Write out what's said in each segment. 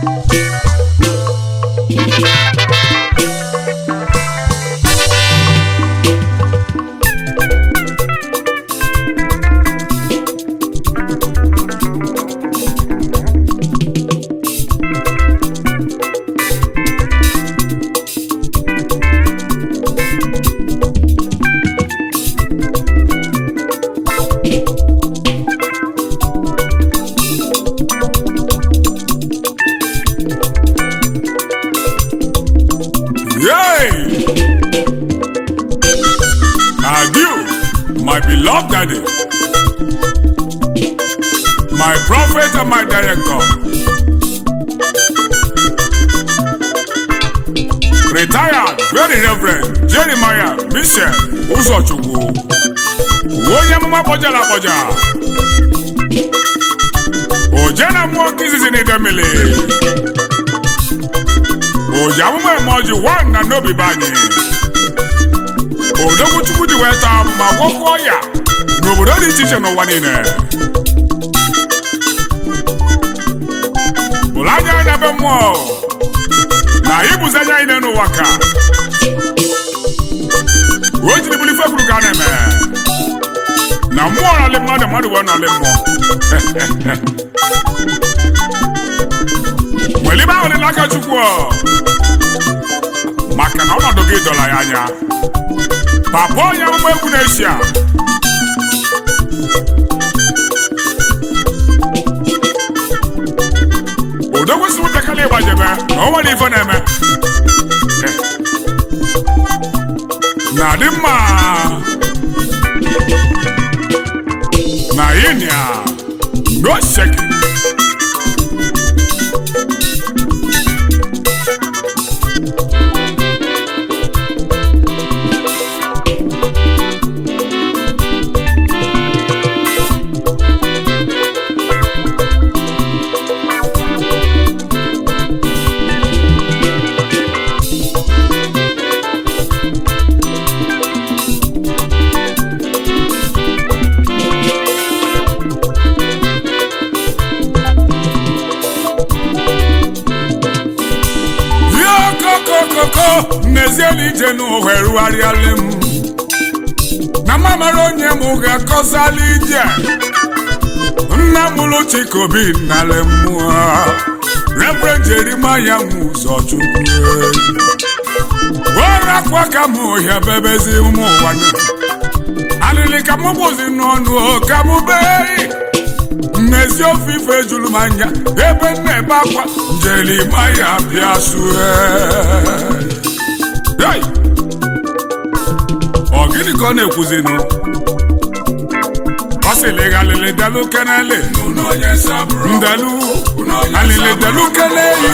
Yay! Adieu, my beloved daddy, my prophet and my director. Retired Very Reverend Jeremiah Michel Ụzọchukwu onye amụma kpọjara akpọja oje na mmụọ nke izizi na idemili oji amụma eme ọjị wan na n'obi be anyị odogwu chukwu ji wee taa ma gwọkwuo ya n'obodo dị iche iche n'ụwa niile bụrụ anya anya be mmụọ na ịbụzi anya anyị n'ụwa ka o jiri bụrụ ife kwuru ka a na-eme na mmụọ nọlị mmadụ mmadụ wee nọlị mmụọ were ibe ahụ dị n'aka chukwu ọ. maka na ọnọdụ gị dọla ya anya papa onye amụma egwu na-eshia udo kwesịrị ntakịrị ịgbajebe na o nwere ife na-eme na dị mma na yinia no shaking Yo kokokoko n'ezie na ije n'ụwa erugharịala m na mamara onye m ga-akọsala ije nna mụrụ chikobi nale mmụọ reverend jerimaya m ụzọ chukwu orakwa ka m ohia bebezi ụmụ ụwa alịlị ka m bụzi n'ọnụ ka m bee mmezi ofe ife juru m anya ebe m na-ebe akwa njerimaya bịa sue Hey! ọ gịnị ka ọ na-ekwuzinụ ọ sịrị alịlị delu kenele ndelu alịlị delu kenele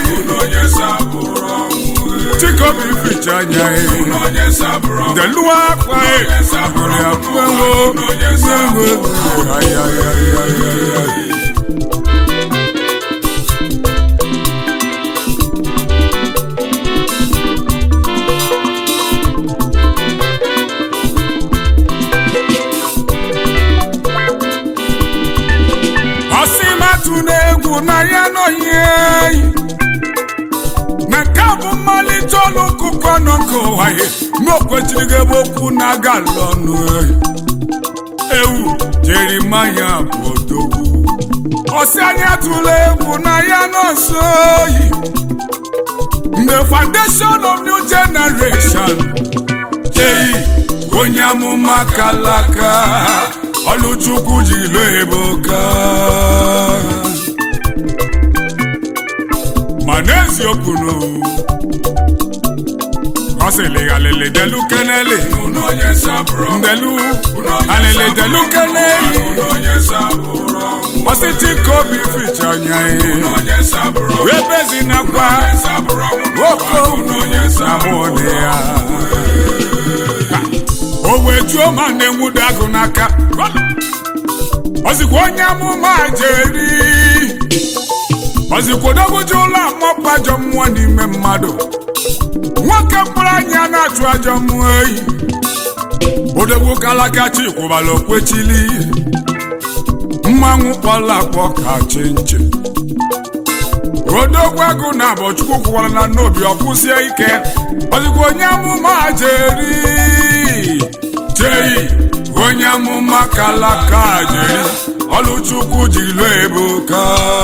chikobi ficha anya ndelu akwa abụrụ abụọ ewo ayayayayaya ọsịmatụ na-egwu na ya nọghị eyi na nke a bụ mmalite ọnụ ọkụkọ nọ nke ụwa ya n'okwechiri gị ebe okwu na-aga ala ọnụ eyi ewu jerimaya bụ odogwu ọsị anya tụrụ egwu na ya nọ nso oyi the foundation of new generation eyi onye amụma kalaka ọlụchukwu ji lo eboka ma n'eziokwu no ọ sịrị alịlị delu kenele ndelu alịlị delu kenele ọsịtị ka obi ficha anya ihe webezi nakwa oko na mụọ ya o wee juo ma na-enwudo agụ n'aka ọzikwa onye amụma jeri ọzikwa odogwuji ụlọ amọpụ ajọ mmụọ n'ime mmadụ nwoke mkpụrụ anya na-achụ ajọ mmụọ eyi odogwu kalakachi kwụbara okwechili mmanwụ kpọla akpọ ka chi nche odogwu agụ na abụ chukwu kwụkwara na n'obi ọkwụsie ike ozugbo onye amụma jeri jei onye amụma kalaka jeri ọlụchukwu jiri lụọ ebuka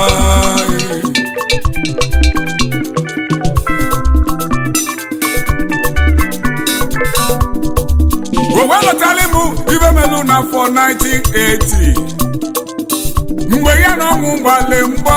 owe lọtara m ibe melụ n'afọ 1980 mgbe ya na ọnwụ gbale mgba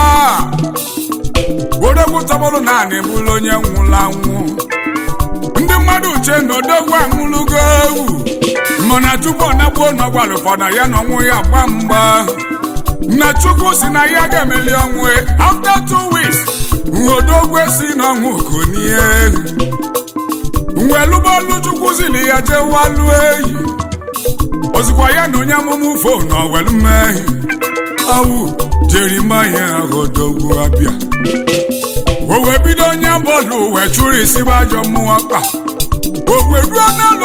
odogwu tọbụrụ naanị bụrụ onye nwụrụ anwụ ndị mmadụ uche na odogwu anwụlụgo ewu mana tupu ọ nagbuo n'ọgwara ụfọdụ ya na ọnwụ ya gba mgba na chukwu si na ya ga-emeli ọnwụ after two weeks odogwu si n'ọnwụ konie welụbọọlụ chukwu si na ya jee walụ eyi ozikwa ya na onye amụma ufo na owelu mmehie awụ jerimaya odogwu abịa o wee bido onye bọọlụ wee chụrụ isi bụ ajọ mmụọ kpa o wee ruo n'alụ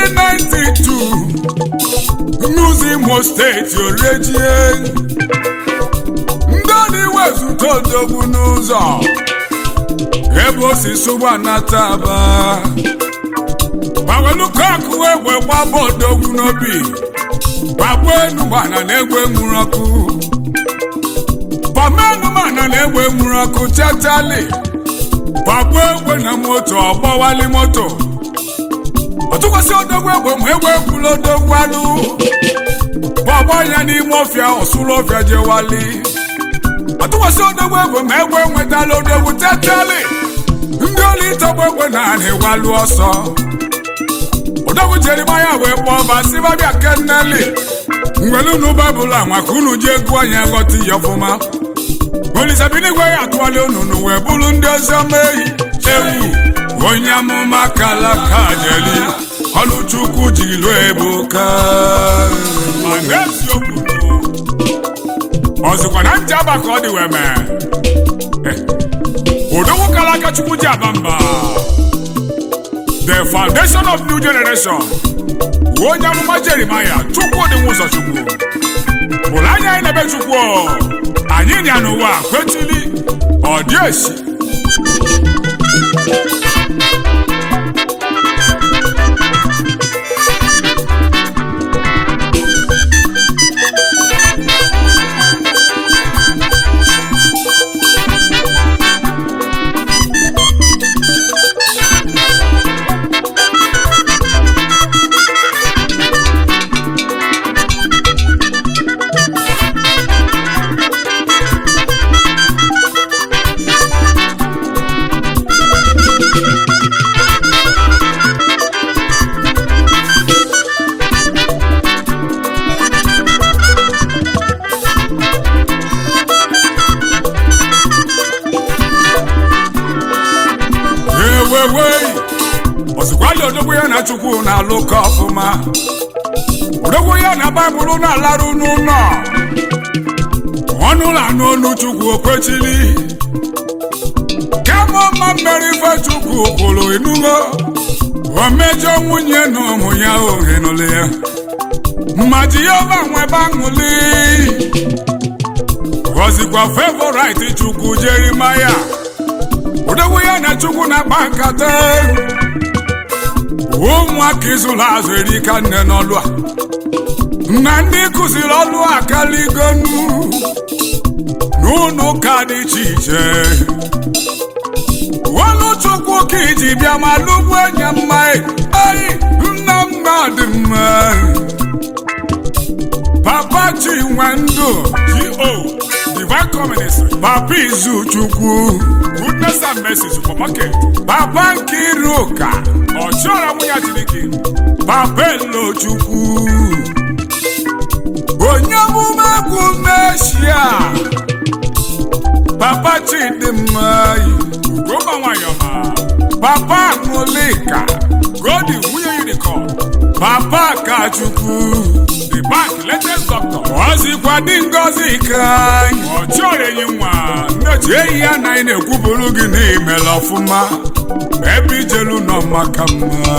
1992 n'ụzọ imo steeti orejie ndị ọna iwezụta odogwu n'ụzọ ebe o si sụgba nata aba gbawelu kọkụ egbe gbaba odogwu n'obi gbagbuo enumana na egbe nwụrụ ọkụ gbama enumana na egbe nwụrụ ọkụ chatali gbagbuo egbe na moto ọgbawali moto ọtụkwasị odogwu egbe ma egbe ekwula odogwu alụ gbagba ya n'ime ọfịa ọsụrụ ọfịa jewali ọtụkwasị odogwu egbe ma egbe nwetala odogwu chatali ndị ọrụ ịtọgbu egbe na anị walụ ọsọ odogwu jerimaya wee kpọọ basibabịa kenneli ngwelu unu baịbụl a maka unu ji egwu anya ghọta ihe ọfụma olisabinigwe ya atụwala ununu wee bụrụ ndị ọzọ meyi ewu onye amụma kalaka jeli ọlụchukwu jiri lụọ ebuka ma n'eziokwu ọzụkwa na ntị aba ka ọ dị wee mee odogwu kalaka chukwu ji aba mba the foundation of new generation onye amụma jeremaya chukwu dị nwụzọ chukwu bụrụ anya anyị na-ebe chukwu anyị nya n'ụwa kwetili ọ dị esi ewewei ọzụkwali odogwu ya na chukwu na-alụkọ ọfụma odogwu ya na baịbụl na-alarụ n'ụlọ ọnụ ụlọ anụ olu chukwu okwechili kama ọma mmeri ife chukwu kwuru enugo o mejọ nwunye na ụmụ ya ohenụlụ ya ma jehova nwebe aṅụli gọzikwa favorit chukwu jerimaya odogwu ya na chukwu na-akpa nkata ụmụaka ịzụrụ azụ erika nne n'ọlụ a na ndị kụziri ọlụ akaligonu n'ụlọ ụka dị iche iche ọlụ chukwu ka iji bịa ma lụgbu enye mma eyi nna mma dị mma papa chinwe ndụ go divine communist papa izu chukwu goodness and mercy supermarket papa nkiruka ọchịọra nwunye chineke papa elochukwu onye omume egwu meshia papa chidimma ugomba nwayọma papa aṅụlika godi nwunye unicorn papa kachukwu the bank latest doctor ọzikwa dị ngozi ka ọchịọra enyi nwa nnechi ehi ya na anyị na-ekwuburu gị n'imela ọfụma ebe ijelu nọ maka mma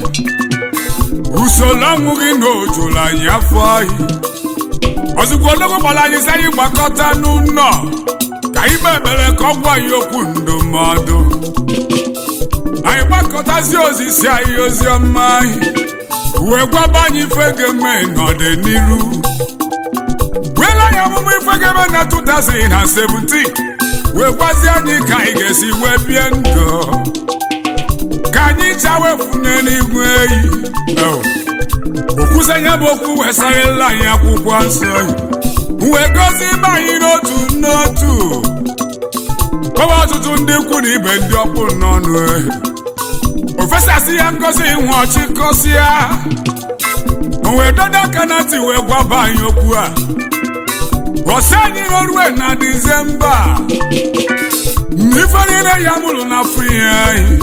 usoro ọnwụ gị na ojulu anyị afọ anyị ozugbo ologbo gbara anyị sị anyị gbakọta n'ụlọ ka anyị kpebere ka ọ gwa ya okwu ndụmọdụ anyị gbakọtazi ozisi anyị ozi ọma anyị wee gwaba anyị ife ga-eme n'ọdịnihu weela anyị ọmụmụ ife ga-eme na 2017 wee gwazie anyị ka anyị ga-esi wee bie ndụ ka anyị chawefune n'igwe eyi okwusenye bụ okwu wesarịla anyị akwụkwọ nsọ wee gozi ibe anyị n'otu n'otu kọwa ọtụtụ ndị ikwu na ibe ndị ọkpụ n'ọnụ ofesasị ya ngozi nwe ọchịkọsịa wee dodo aka na ntị wee gwaba anyị okwu a ọsị anyị n'orue na dizemba ife niile ya mụrụ na afọ ihe anyị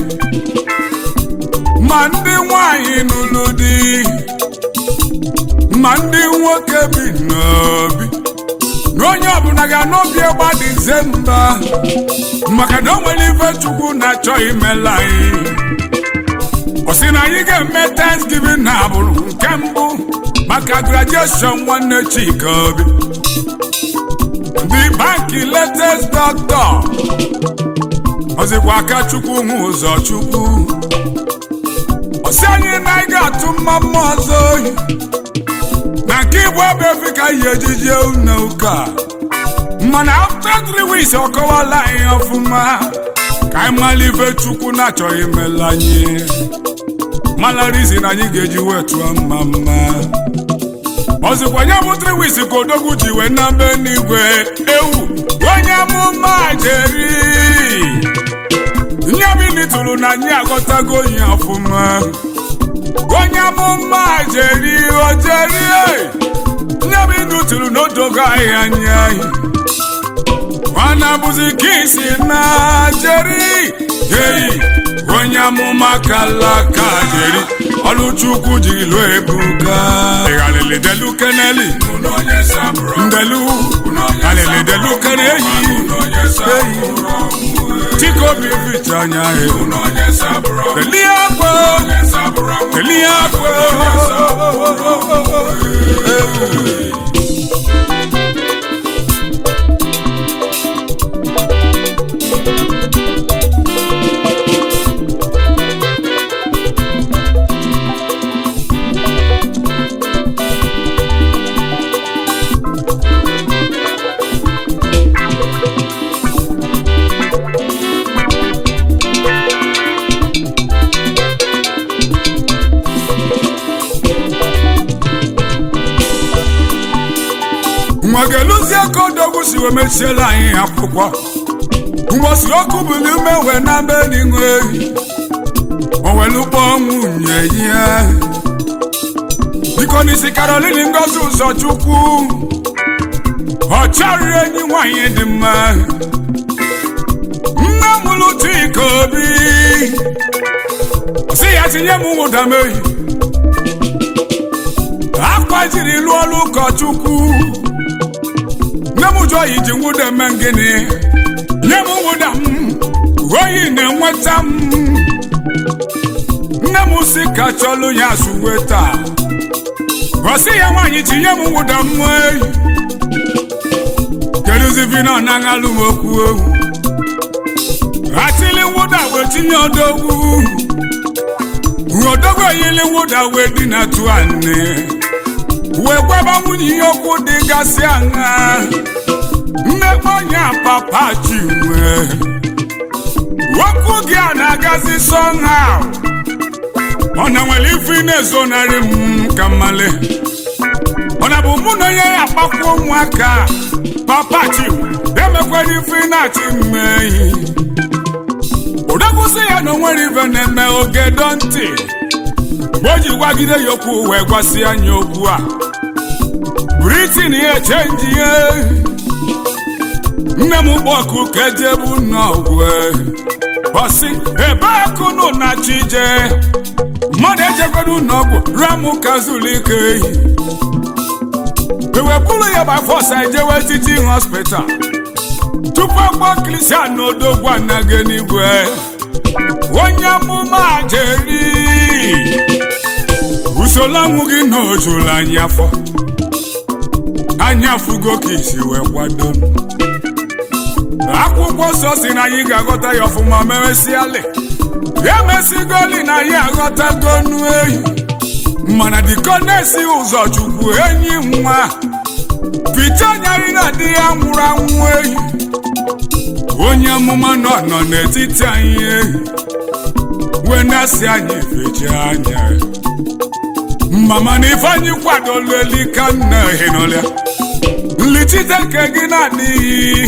ma ndị nwanyị nụrụ di ma ndị nwoke bi n'obi na onye ọbụla ga n'obi ịgba dizemba maka na o nwere ife chukwu na-achọ imela anyị ọ sị na anyị ga-eme thanksgiving na agbụrụ nke mbụ maka graduation nwanne chika obi ndị banki latest doctor ọzikwa aka chukwu hụ ụzọ chukwu ọsị anyị na anyị ga-atụ mma mma ọzọ oyi na nke igbo ebe efi ka yi ejije na ụka mana after three weeks ọ kọwala anyị ọfụma ka anyị mara ife chukwu na-achọghị imela anyị mala rizin anyị ga-eji wee tụọ mma mma ọzikwa nye bụ three weeks ka odogwu ji wee na be n'igwe ewu onye amụma jeri nye bini tụrụ na anyị aghọtago ihe ọfụma onye amụma jeri ojeri nye bini tụrụ na odogo anyị anya anyị mana bụzi kisi na jeri eyi onye amụma kalaka jeri ọlụchukwu jiri lụọ ebuka ịghalịlị delu keneli ndelu ghalịlị delu keneyi eyi chikobi ficha anya telie akwa telie akwa nwa ga-eluzie ka odogwu si wee mechiela anyị akwụkwọ mgbosi ọkụ bụrụ ume wee na be n'inwe ehi owelukpọ nwunye ya biko n'isi karolini ngozi ụzọ chukwu ọ chọrọ enyi nwanyị dị mma nne mụrụ chika obi si ya tinye m nwụda mehi akwa jiri lụọ ọrụ ụkọchukwu nne m jụọ yi ji nwụda eme gịnị nye m nwụda m oyi na-enweta m nne m si ka chọlụ ya zuwe taa ọ sị ya nwaanyị tinye m nwụda m eyi kedụzivina na aṅalụ m okwu ohu atili nwụda wee tinye odogwu odogwu eyili nwụda wee dị na tụ anị wee gwaba nwunye ihe okwu dịgasị aṅa mmekpe onye papa chinwe okwu gị a na-agazi somehow ọ na nwere ife ị na-ezonarị m ka mmale ọ na bụ mụ na onye ya akpakwa ụmụaka papa chinwe emekwara ife ị na-achị mmeyi odekwụsị ya na onwere ife na-eme oge dọ ntị mgbe o ji gwagide ya okwu wee gwasị anya okwu a britin ya chenji ihe nne m kpọkụ ka ejebu n'ọgwụ ọsị ebe akụnụ na chije mmadụ ejekwara n'ọgwụ ramụ kazulike ehi ewepụrụ ya by force ejewe teaching hospital tupu ọgbọ kristian na odogwu anaghị n'igwe onye amụma jeri usoro ọnwụ gị na ojuru anya afọ anya fugo ka isi wee kwado akwụkwọ nsọ si na anyị ga-aghọta ya ọfụma mewesịalị ya mesigoli na anyị aghọtago nu ehi mana dịko na-esi ụzọ chukwu enyi nwa pite nyarị na di ya nwụrụ anwụ ehi onye amụma nọ nọ n'etiti anyị ehi wee na-asị anyị feji anya mama na ife anyị kwadolu elika nna ehinụlịa nlichite nke gị na-adịghị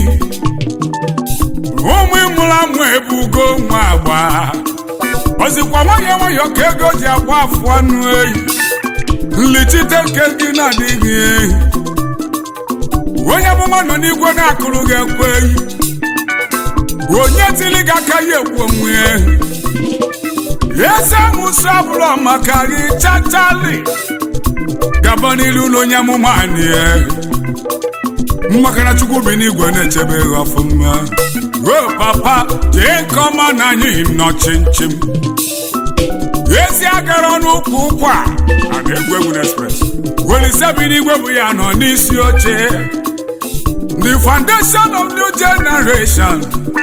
ụmụ ịmụrụ amụ ebugo nwa agba ozikwa nwayọọ nwayọọ ka ego ji agba afụ anụ ehi nlichite nke gị na-adịghị ehi onye amụma nọ n'igwe na-akụrụ gị ekwe ehi onye tili gị aka ya ekwu onwe ehi eze mụsọ abụrụ maka gị chachali gaba n'ilu na onye amụma anyị ehi maka na chukwu bi n'igwe na-echebe gị ọfụma o papa jee nke ọma na anyị nọ chimchim ezi agara n'ụkwụ ụkwa a na-egwu egwu n'express welise bi n'igwe bụ ya nọ n'isi oche the foundation of new generation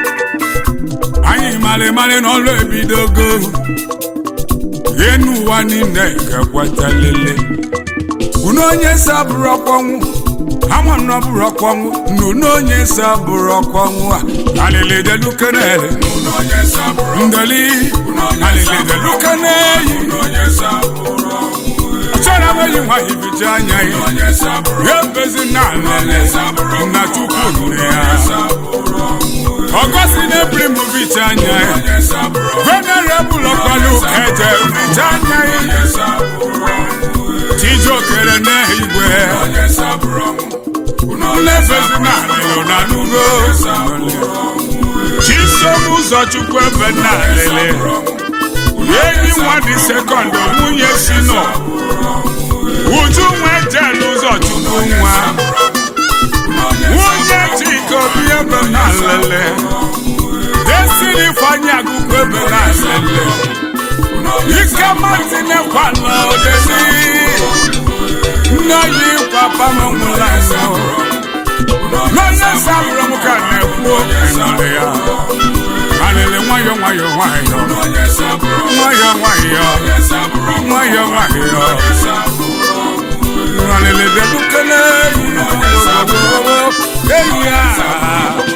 anyị mara mara n'ọrụ ebidogo enu ụwa niile ga-ekweta lele unu onye sabụrụ ọkpọnwụ ama nọ bụrụ ọkpọnwụ nunu onye sabụrụ ọkpọnwụ a alili delukenele ndeli alili delukeneyi chọrọ enweghị nwa hibiji anya ya ya ebezi na alele na chukwu nụrụ ya ọgọsi na-ebiri m vicha anya ya venerebụl ọkwalu eje vicha anya ya chijokere n'igwe nlefezi na alele na nugo chisom ụzọchukwu ebe na alele enyi nwa dị sekọndụ nwunye si nọ uju nwe jel ụzọchukwu nwa nwunye chika obi ebe na alele desiri ifeanyị agụkwu ebe na alele ike matinyekwala odesi nne yi papa m nwụrụ anwụ n'onye sabụrụ m ka na-ekwu ịnọrọ ya alele nwayọ nwayọ nwayọ nwayọ nwayọ nwayọ nwayọ alele bịadukele eyi ya